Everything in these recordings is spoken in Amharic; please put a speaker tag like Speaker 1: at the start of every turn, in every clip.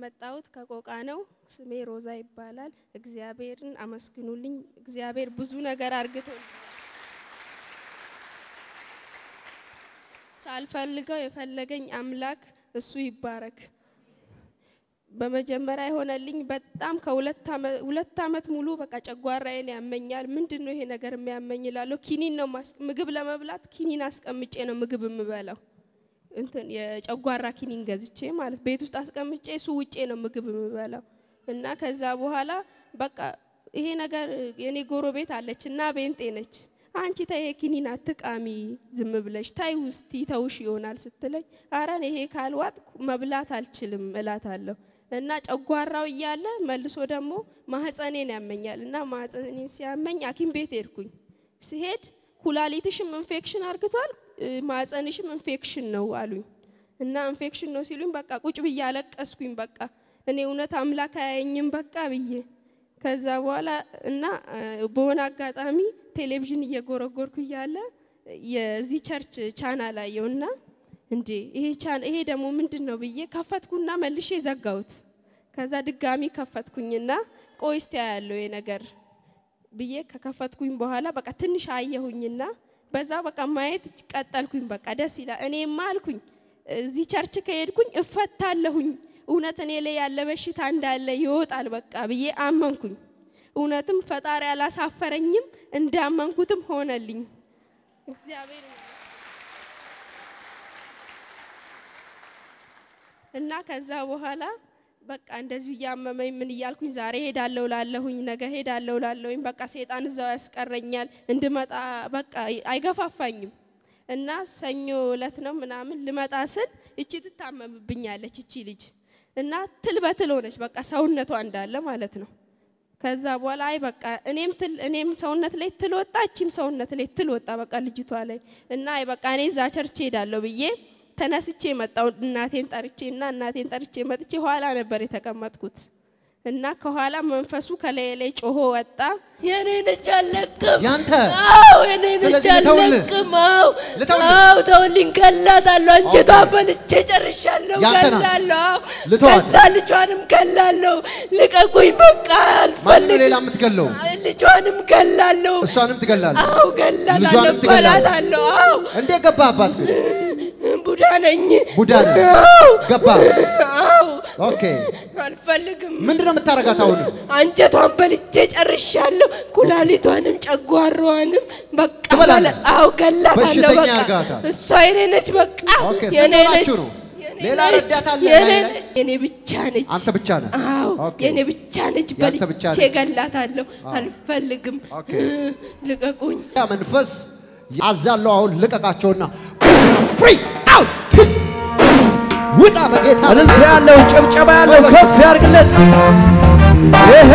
Speaker 1: የመጣሁት ከቆቃ ነው። ስሜ ሮዛ ይባላል። እግዚአብሔርን አመስግኑልኝ። እግዚአብሔር ብዙ ነገር አርግቶልኝ ሳልፈልገው የፈለገኝ አምላክ እሱ ይባረክ። በመጀመሪያ የሆነልኝ በጣም ከሁለት ዓመት ሁለት ዓመት ሙሉ በቃ ጨጓራዬን ያመኛል። ምንድን ነው ይሄ ነገር የሚያመኝ እላለሁ። ኪኒን ነው ማስ- ምግብ ለመብላት ኪኒን አስቀምጬ ነው ምግብ የምበላው። እንትን የጨጓራ ኪኒን ገዝቼ ማለት ቤት ውስጥ አስቀምጬ እሱ ውጬ ነው ምግብ የምበላው እና ከዛ በኋላ በቃ ይሄ ነገር የኔ ጎረቤት አለች እና ቤንጤ ነች። አንቺ ተይ ኪኒን አትቃሚ ዝም ብለሽ ታይ ውስጥ ይተውሽ ይሆናል ስትለኝ፣ አረ እኔ ይሄ ካልዋጥኩ መብላት አልችልም እላታለሁ። እና ጨጓራው እያለ መልሶ ደግሞ ማህፀኔን ያመኛል እና ማህፀኔን ሲያመኝ ሐኪም ቤት ሄድኩኝ። ሲሄድ ኩላሊትሽም ኢንፌክሽን አርግቷል እ፣ ማህፀንሽም ኢንፌክሽን ነው አሉኝ። እና ኢንፌክሽን ነው ሲሉኝ በቃ ቁጭ ብዬ አለቀስኩኝ። በቃ እኔ እውነት አምላክ አያየኝም በቃ ብዬ ከዛ በኋላ እና እ፣ በሆነ አጋጣሚ ቴሌቪዥን እየጎረጎርኩ እያለ የዚህ ቸርች ቻናል አየው እና እንዴ ይሄ ቻን ይሄ ደግሞ ምንድን ነው ብዬ ከፈትኩና መልሼ ዘጋሁት። ከዛ ድጋሚ ከፈትኩኝና ቆይ እስቲ ያለው ይሄ ነገር ብዬ ከከፈትኩኝ በኋላ በቃ ትንሽ አየሁኝና በዛ በቃ ማየት ቀጠልኩኝ። በቃ ደስ ይላል። እኔማ አልኩኝ እዚህ ቸርች ከሄድኩኝ እፈታለሁኝ፣ እውነት እኔ ላይ ያለ በሽታ እንዳለ ይወጣል በቃ ብዬ አመንኩኝ። እውነትም ፈጣሪ አላሳፈረኝም፣ እንዳመንኩትም ሆነልኝ። እግዚአብሔር ይመስገን። እና ከዛ በኋላ በቃ እንደዚሁ እያመመኝ ምን እያልኩኝ ዛሬ ሄዳለሁ ላለሁኝ ነገ ሄዳለሁ ላለሁኝ በቃ ሴጣን እዛው ያስቀረኛል እንድመጣ በቃ አይገፋፋኝም። እና ሰኞ እለት ነው ምናምን ልመጣ ስል እቺ ትታመምብኛለች እቺ ልጅ እና ትል በትል ሆነች በቃ ሰውነቷ እንዳለ ማለት ነው። ከዛ በኋላ አይ በቃ እኔም ትል እኔም ሰውነት ላይ ትል ወጣ እቺም ሰውነት ላይ ትል ወጣ በቃ ልጅቷ ላይ እና አይ በቃ እኔ እዛ ቸርች ሄዳለሁ ብዬ ተነስቼ መጣው እናቴን ጠርቼ እና እናቴን ጠርቼ መጥቼ ኋላ ነበር የተቀመጥኩት እና ከኋላ መንፈሱ ከላይ ላይ ጮሆ ወጣ። የኔ ልጅ አለቅም
Speaker 2: ያንተ
Speaker 1: አዎ የኔ ልጅ
Speaker 2: ስለዚህ ልተውልህ?
Speaker 1: አለቅም አዎ
Speaker 2: ልተውልህ?
Speaker 1: አዎ ተውልኝ ገላታለሁ አንጀቷን በልቼ ጨርሻለሁ
Speaker 2: ያንተ ናት?
Speaker 1: ገላለሁ አዎ
Speaker 2: ልተዋት?
Speaker 1: ከዛ ልጇንም ገላለሁ ልቀቁኝ በቃ
Speaker 2: ማን ነው
Speaker 1: አልፈልግም
Speaker 2: ሌላ የምትገለው?
Speaker 1: ልጇንም ገላለሁ
Speaker 2: እሷንም ትገላለህ።
Speaker 1: አዎ ገላታለሁ
Speaker 2: ልጇንም ትገላለህ?
Speaker 1: እበላታለሁ አዎ
Speaker 2: እንዴት ገባህባት ግን?
Speaker 1: ቡዳ ነኝ
Speaker 2: ቡዳ ነህ?
Speaker 1: አዎ
Speaker 2: ገባህ?
Speaker 1: አዎ
Speaker 2: ኦኬ።
Speaker 1: አልፈልግም
Speaker 2: ምንድን ነው የምታረጋት አሁን?
Speaker 1: አንጀቷን በልቼ ጨርሻለሁ። ኩላሊቷንም ጨጓራዋንም በቃ
Speaker 2: ትበላለህ?
Speaker 1: በለ- አዎ ገላታለሁ።
Speaker 2: በሽተኛ
Speaker 1: በቃ
Speaker 2: አድርጋታል።
Speaker 1: እሷ የኔ ነች። በቃ
Speaker 2: ኦኬ፣
Speaker 1: የኔ
Speaker 2: ስንት
Speaker 1: ነች።
Speaker 2: ሆናችሁ ነው?
Speaker 1: የኔ
Speaker 2: ሌላ
Speaker 1: ነች።
Speaker 2: ረዳት አለ
Speaker 1: የኔ
Speaker 2: ላይ ላይ?
Speaker 1: ነች። የኔ ብቻ ነች።
Speaker 2: አንተ ብቻ ነህ?
Speaker 1: አዎ
Speaker 2: ኦኬ።
Speaker 1: የኔ ብቻ ነች።
Speaker 2: ያንተ
Speaker 1: በልቼ
Speaker 2: ብቻ ነች?
Speaker 1: ገላታለሁ። አልፈልግም።
Speaker 2: ኦኬ።
Speaker 1: ልቀቁኝ።
Speaker 2: ያ መንፈስ አዛለው አሁን ልቀቃቸውና ፍሪ አውት ውጣ በጌታ
Speaker 3: እልልታ ያለው ጭብጨባ ያለው ከፍ ያርግለት። ይሄ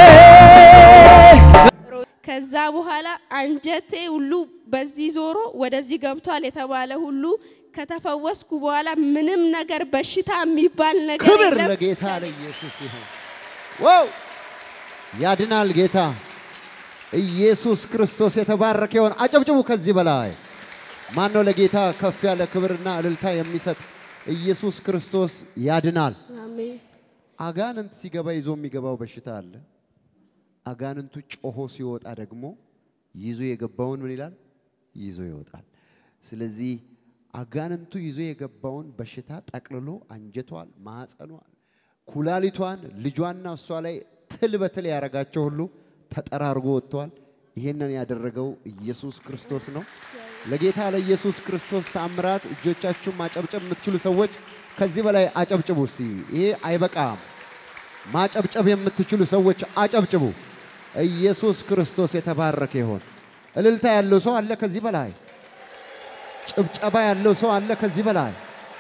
Speaker 1: ከዛ በኋላ አንጀቴ ሁሉ በዚህ ዞሮ ወደዚህ ገብቷል የተባለ ሁሉ ከተፈወስኩ በኋላ ምንም ነገር በሽታ የሚባል ነገር
Speaker 2: ክብር
Speaker 1: የለም።
Speaker 2: ለጌታ ለኢየሱስ ይሁን። ዋው ያድናል ጌታ ኢየሱስ ክርስቶስ የተባረከ ይሆን። አጨብጭቡ። ከዚህ በላይ ማን ነው ለጌታ ከፍ ያለ ክብርና እልልታ የሚሰጥ? ኢየሱስ ክርስቶስ ያድናል።
Speaker 1: አሜን።
Speaker 2: አጋንንት ሲገባ ይዞ የሚገባው በሽታ አለ። አጋንንቱ ጮሆ ሲወጣ ደግሞ ይዞ የገባውን ምን ይላል? ይዞ ይወጣል። ስለዚህ አጋንንቱ ይዞ የገባውን በሽታ ጠቅልሎ አንጀቷን፣ ማዕፀኗን፣ ኩላሊቷን፣ ልጇና እሷ ላይ ትል በትል ያደረጋቸው ሁሉ ተጠራርጎ ወጥተዋል። ይህንን ያደረገው ኢየሱስ ክርስቶስ ነው። ለጌታ ለኢየሱስ ክርስቶስ ተአምራት እጆቻችሁን ማጨብጨብ የምትችሉ ሰዎች ከዚህ በላይ አጨብጭቡ እስቲ። ይሄ አይበቃም። ማጨብጨብ የምትችሉ ሰዎች አጨብጭቡ። ኢየሱስ ክርስቶስ የተባረከ ይሆን። እልልታ ያለው ሰው አለ ከዚህ በላይ? ጭብጨባ ያለው ሰው አለ ከዚህ በላይ?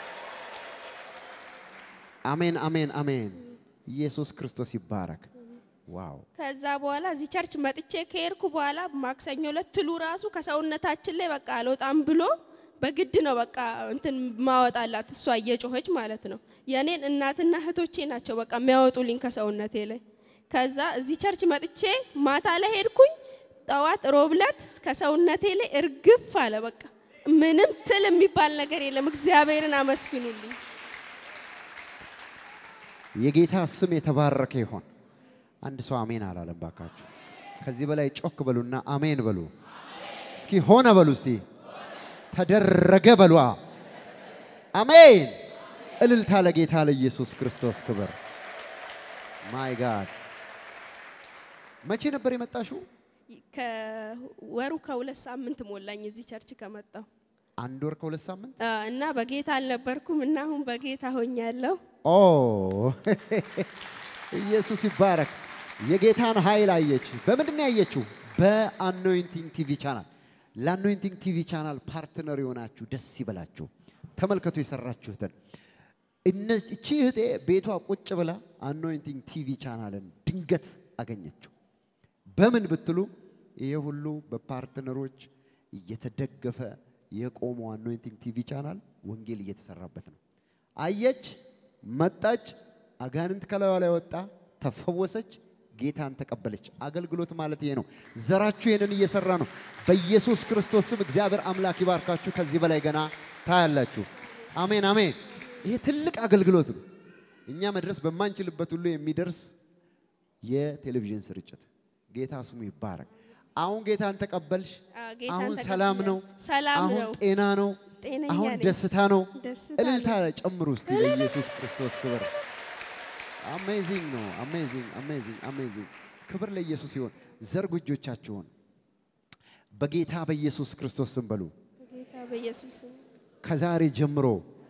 Speaker 2: አሜን፣ አሜን፣ አሜን። ኢየሱስ ክርስቶስ ይባረክ። ዋው
Speaker 1: ከዛ በኋላ እዚህ ቸርች መጥቼ ከሄድኩ በኋላ ማክሰኞ ዕለት ትሉ ራሱ ከሰውነታችን ላይ በቃ አልወጣም ብሎ በግድ ነው በቃ እንትን ማወጣላት እሷ እየጮኸች ማለት ነው። የኔን እናትና እህቶቼ ናቸው በቃ የሚያወጡልኝ ከሰውነቴ ላይ። ከዛ እዚህ ቸርች መጥቼ ማታ ላይ ሄድኩኝ። ጠዋት ሮብለት ከሰውነቴ ላይ እርግፍ አለ። በቃ ምንም ትል የሚባል ነገር የለም። እግዚአብሔርን አመስግኑልኝ።
Speaker 2: የጌታ ስም የተባረከ ይሆን። አንድ ሰው አሜን አላለም ባካችሁ። ከዚህ በላይ ጮክ በሉና አሜን በሉ። እስኪ ሆነ በሉ። እስቲ ተደረገ በሉ። አሜን። እልልታ ለጌታ ለኢየሱስ ክርስቶስ ክብር። ማይ ጋድ መቼ ነበር የመጣሽው?
Speaker 1: ከወሩ ከሁለት ሳምንት ሞላኝ እዚህ ቸርች ከመጣሁ
Speaker 2: አንድ ወር ከሁለት ሳምንት።
Speaker 1: አ፣ እና በጌታ አልነበርኩም እና አሁን በጌታ ሆኛለሁ።
Speaker 2: ኦ ኢየሱስ ይባረክ። የጌታን ኃይል አየች። በምንድን ነው ያየችው? በአኖይንቲንግ ቲቪ ቻናል። ለአኖይንቲንግ ቲቪ ቻናል ፓርትነር የሆናችሁ ደስ ይበላችሁ። ተመልከቱ የሰራችሁትን። እነ- እቺ እህቴ ቤቷ ቁጭ ብላ አኖይንቲንግ ቲቪ ቻናልን ድንገት አገኘችው። በምን ብትሉ ይሄ ሁሉ በፓርትነሮች እየተደገፈ የቆመው አኖይንቲንግ ቲቪ ቻናል ወንጌል እየተሰራበት ነው። አየች፣ መጣች፣ አጋንንት ከላዩ ላይ ወጣ፣ ተፈወሰች፣ ጌታን ተቀበለች። አገልግሎት ማለት ይሄ ነው። ዘራችሁ ይሄንን እየሰራ ነው። በኢየሱስ ክርስቶስ ስም እግዚአብሔር አምላክ ይባርካችሁ። ከዚህ በላይ ገና ታያላችሁ። አሜን አሜን። ይሄ ትልቅ አገልግሎት ነው። እኛ መድረስ በማንችልበት ሁሉ የሚደርስ የቴሌቪዥን ስርጭት ጌታ ስሙ ይባረክ። አሁን ጌታን ተቀበልሽ።
Speaker 1: አ፣ ጌታን
Speaker 2: አሁን
Speaker 1: ተቀብያለሁ።
Speaker 2: ሰላም ነው።
Speaker 1: ሰላም
Speaker 2: አሁን
Speaker 1: ነው።
Speaker 2: ጤና ነው።
Speaker 1: ጤነኛ
Speaker 2: አሁን
Speaker 1: ነኝ።
Speaker 2: ደስታ ነው።
Speaker 1: ደስታ
Speaker 2: እልልታ
Speaker 1: ነው።
Speaker 2: ጨምሩ እስቲ ለኢየሱስ ክርስቶስ ክብር። አሜዚንግ ነው። አሜዚንግ አሜዚንግ አሜዚንግ። ክብር ለኢየሱስ ይሁን። ዘርጉ እጆቻችሁን በጌታ በኢየሱስ ክርስቶስ ስም በሉ።
Speaker 1: ጌታ በኢየሱስ ስም
Speaker 2: ከዛሬ ጀምሮ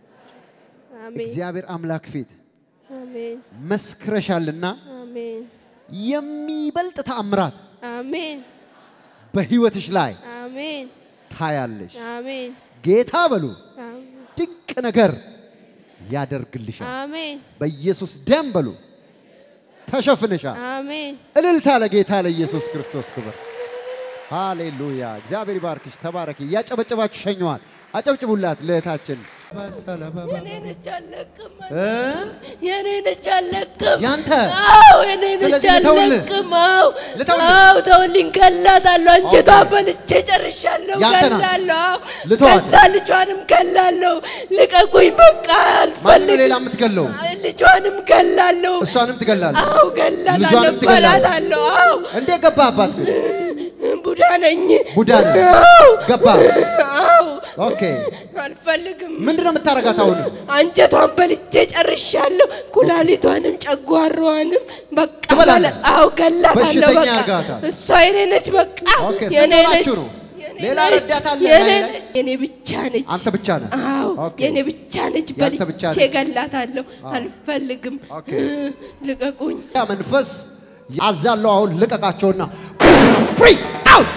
Speaker 1: አሜን
Speaker 2: እግዚአብሔር አምላክ ፊት
Speaker 1: አሜን
Speaker 2: መስክረሻልና
Speaker 1: አሜን
Speaker 2: የሚበልጥ ተአምራት
Speaker 1: አሜን
Speaker 2: በህይወትሽ ላይ
Speaker 1: አሜን
Speaker 2: ታያለሽ።
Speaker 1: አሜን
Speaker 2: ጌታ በሉ
Speaker 1: አሜን
Speaker 2: ድንቅ ነገር ያደርግልሻል።
Speaker 1: አሜን
Speaker 2: በኢየሱስ ደም በሉ ተሸፍነሻል።
Speaker 1: አሜን
Speaker 2: እልልታ ለጌታ ለኢየሱስ ክርስቶስ ክብር። ሃሌሉያ! እግዚአብሔር ይባርክሽ። ተባረኪ። እያጨበጨባችሁ ሸኘዋል። አጨብጭቡላት ለእህታችን።
Speaker 1: የኔን እጅ አልለቅም
Speaker 2: እ?
Speaker 1: የኔን እጅ አልለቅም
Speaker 2: ያንተ
Speaker 1: አዎ የኔን እጅ
Speaker 2: ስለዚህ ልተውልህ?
Speaker 1: አልለቅም አዎ
Speaker 2: ልተውልህ?
Speaker 1: አዎ ተውልኝ ገላታለሁ አንጀቷን በልቼ ጨርሻለሁ
Speaker 2: ያንተ ናት?
Speaker 1: ገላለሁ አዎ
Speaker 2: ልተዋት?
Speaker 1: ከዛ ልጇንም ገላለሁ ልቀቁኝ በቃ
Speaker 2: ማን ነው
Speaker 1: አልፈልግም
Speaker 2: ሌላ የምትገለው?
Speaker 1: ልጇንም ገላለሁ
Speaker 2: እሷንም ትገላለህ።
Speaker 1: አዎ ገላታለሁ
Speaker 2: ልጇንም ትገላለህ?
Speaker 1: በላታለሁ አዎ
Speaker 2: እንዴት ገባህባት ግን?
Speaker 1: ቡዳ ነኝ
Speaker 2: ቡዳ ነህ?
Speaker 1: አዎ
Speaker 2: ገባህ?
Speaker 1: አዎ
Speaker 2: ኦኬ።
Speaker 1: አልፈልግም
Speaker 2: ምንድን ነው የምታረጋት አሁን?
Speaker 1: አንጀቷን በልቼ ጨርሻለሁ። ኩላሊቷንም ጨጓራዋንም በቃ
Speaker 2: ትበላለህ?
Speaker 1: በለ- አዎ ገላታለሁ።
Speaker 2: በሽተኛ
Speaker 1: በቃ
Speaker 2: አድርጋታል።
Speaker 1: እሷ የኔ ነች። በቃ
Speaker 2: ኦኬ፣
Speaker 1: የኔ
Speaker 2: ስንት
Speaker 1: ነች።
Speaker 2: ሆናችሁ ነው?
Speaker 1: የኔ
Speaker 2: ሌላ
Speaker 1: ነች።
Speaker 2: ረዳት አለ
Speaker 1: የኔ
Speaker 2: ላይ ላይ?
Speaker 1: ነች። የኔ ብቻ ነች።
Speaker 2: አንተ ብቻ ነህ?
Speaker 1: አዎ
Speaker 2: ኦኬ።
Speaker 1: የኔ ብቻ ነች።
Speaker 2: ያንተ ብቻ
Speaker 1: በልቼ
Speaker 2: ነች።
Speaker 1: ገላታለሁ። አልፈልግም።
Speaker 2: ኦኬ።
Speaker 1: ልቀቁኝ።
Speaker 2: ያ መንፈስ አዛለው አሁን ልቀቃቸውና ፍሪ አውት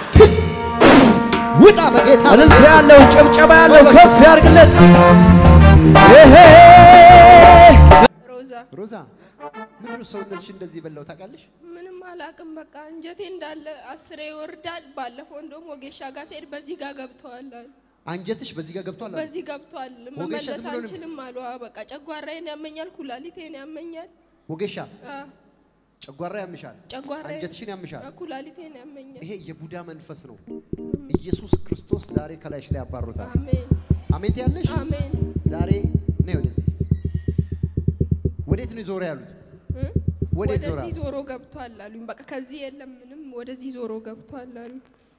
Speaker 2: ውጣ በጌታ
Speaker 3: እልልታ
Speaker 2: በኢየሱስ
Speaker 3: ያለው ጭብጨባ ያለው ከፍ ያርግለት። ይሄ
Speaker 1: ሮዛ
Speaker 2: ሮዛ ምንድን ነው ሰውነትሽ እንደዚህ በላው ታውቃለሽ?
Speaker 1: ምንም አላቅም። በቃ እንጀቴ እንዳለ አስሬ ይወርዳል። ባለፈው እንደውም ወጌሻ ጋር ስሄድ በዚህ ጋር ገብተዋል አሉ።
Speaker 2: አንጀትሽ በዚህ ጋር ገብቷል። አሉ።
Speaker 1: በዚህ ገብቷል።
Speaker 2: ወጌሻ
Speaker 1: መመለስ
Speaker 2: ዝም ብሎ ነው-
Speaker 1: አልችልም አሉ። አዎ፣ በቃ ጨጓራዬን ያመኛል፣ ኩላሊቴን ያመኛል፣
Speaker 2: ወጌሻ
Speaker 1: አ፣
Speaker 2: ጨጓራ ያምሻል፣
Speaker 1: ጨጓራዬን
Speaker 2: አንጀትሽን ያምሻል።
Speaker 1: አ፣ ኩላሊቴን ያመኛል።
Speaker 2: ይሄ የቡዳ መንፈስ ነው። ኢየሱስ ክርስቶስ ዛሬ ከላይሽ ላይ ያባሩታል።
Speaker 1: አሜን
Speaker 2: አሜን ያለሽ
Speaker 1: አሜን።
Speaker 2: ዛሬ ነይ ወደዚህ። ወዴት ነው ዞር ያሉት?
Speaker 1: እ?
Speaker 2: ወዴት ዞራ?
Speaker 1: ወደዚህ ዞሮ ገብቷል አሉኝ። በቃ ከዚህ የለም ምንም፣ ወደዚህ ዞሮ ገብቷል አሉ።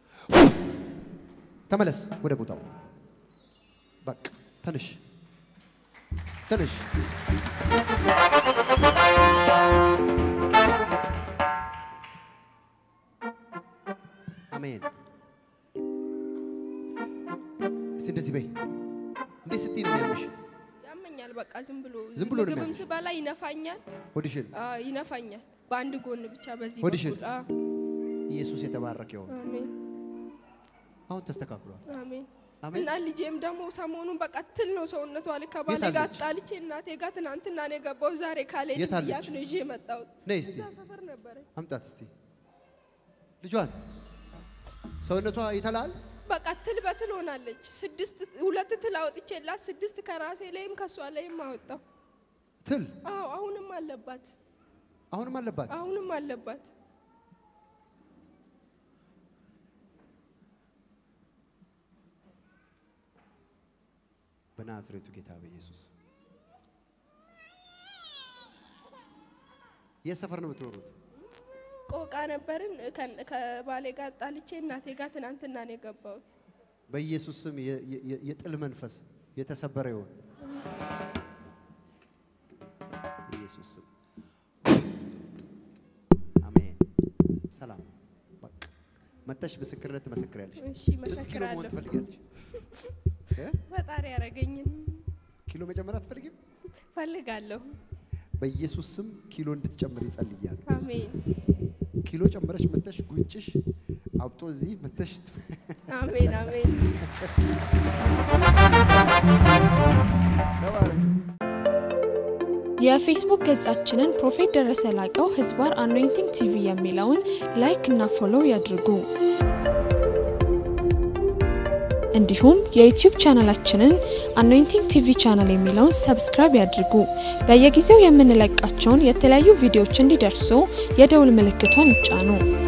Speaker 2: ተመለስ ወደ ቦታው። በቃ ተነሽ፣ ተነሽ። አሜን። እስቲ እንደዚህ በይ። እንዴት ስትይ ነው የሚያምሽ?
Speaker 1: ያመኛል። በቃ ዝም ብሎ
Speaker 2: ዝም ብሎ ነው
Speaker 1: ምግብም
Speaker 2: የሚያምሽ?
Speaker 1: ስበላ ይነፋኛል፣
Speaker 2: ሆድሽን
Speaker 1: አ፣ ይነፋኛል። በአንድ ጎን ብቻ በዚህ
Speaker 2: ሆድሽን?
Speaker 1: በኩል አ፣
Speaker 2: ኢየሱስ የተባረከ ይሁን።
Speaker 1: አሜን
Speaker 2: አሁን ተስተካክሏል።
Speaker 1: አሜን።
Speaker 2: አሜን።
Speaker 1: እና ልጄም ደግሞ ሰሞኑን በቃ ትል ነው ሰውነቷ ላይ ከባሌ
Speaker 2: የት
Speaker 1: ጋር
Speaker 2: አለች?
Speaker 1: ጣልቼ እናቴ ጋር ትናንትና ነው የገባው። ዛሬ ካልሄድ
Speaker 2: የት አለች?
Speaker 1: ብያት ነው ይዤ የመጣሁት።
Speaker 2: ነይ እስቲ
Speaker 1: እዛ ሰፈር ነበረች።
Speaker 2: አምጣት እስቲ ልጇን። ሰውነቷ ይተላል።
Speaker 1: በቃ ትል በትል ሆናለች። ስድስት ሁለት ትል አውጥቼላት ስድስት ከራሴ ላይም ከሷ ላይም አወጣው።
Speaker 2: ትል
Speaker 1: አዎ አሁንም አለባት፣
Speaker 2: አሁንም አለባት።
Speaker 1: አሁንም አለባት።
Speaker 2: በናዝሬቱ ጌታ በኢየሱስ የት ሰፈር ነው የምትኖሩት?
Speaker 1: ቆቃ ነበርን። ከ- ከባሌ ጋር ጣልቼ እናቴ ጋር ትናንትና ነው የገባሁት።
Speaker 2: በኢየሱስ ስም የ- የ- የጥል መንፈስ የተሰበረ ይሆን። ኢየሱስ ስም አሜን። ሰላም በቃ መተሽ ምስክርነት ትመሰክሪያለሽ።
Speaker 1: እሺ
Speaker 2: ስንት ኪሎ መሆን
Speaker 1: መሰክራለሁ።
Speaker 2: ትፈልጊያለሽ? እ?
Speaker 1: ፈጣሪ ያረገኝን
Speaker 2: ኪሎ መጨመር አትፈልጊም?
Speaker 1: ፈልጋለሁ።
Speaker 2: በኢየሱስ ስም ኪሎ እንድትጨምር ይጸልያል።
Speaker 1: አሜን
Speaker 2: ኪሎ ጨምረሽ መተሽ ጉንጭሽ አብጦ እዚህ መተሽ
Speaker 1: አሜን አሜን።
Speaker 2: ተባረክ።
Speaker 4: የፌስቡክ ገጻችንን ፕሮፌት ደረሰ ላቀው ህዝባር አኖይንቲንግ ቲቪ የሚለውን ላይክ እና ፎሎው ያድርጉ። እንዲሁም የዩቲዩብ ቻናላችንን አኖይንቲንግ ቲቪ ቻናል የሚለውን ሰብስክራይብ ያድርጉ። በየጊዜው የምንለቃቸውን የተለያዩ ቪዲዮዎች እንዲደርሱ የደውል ምልክቷን ይጫኑ።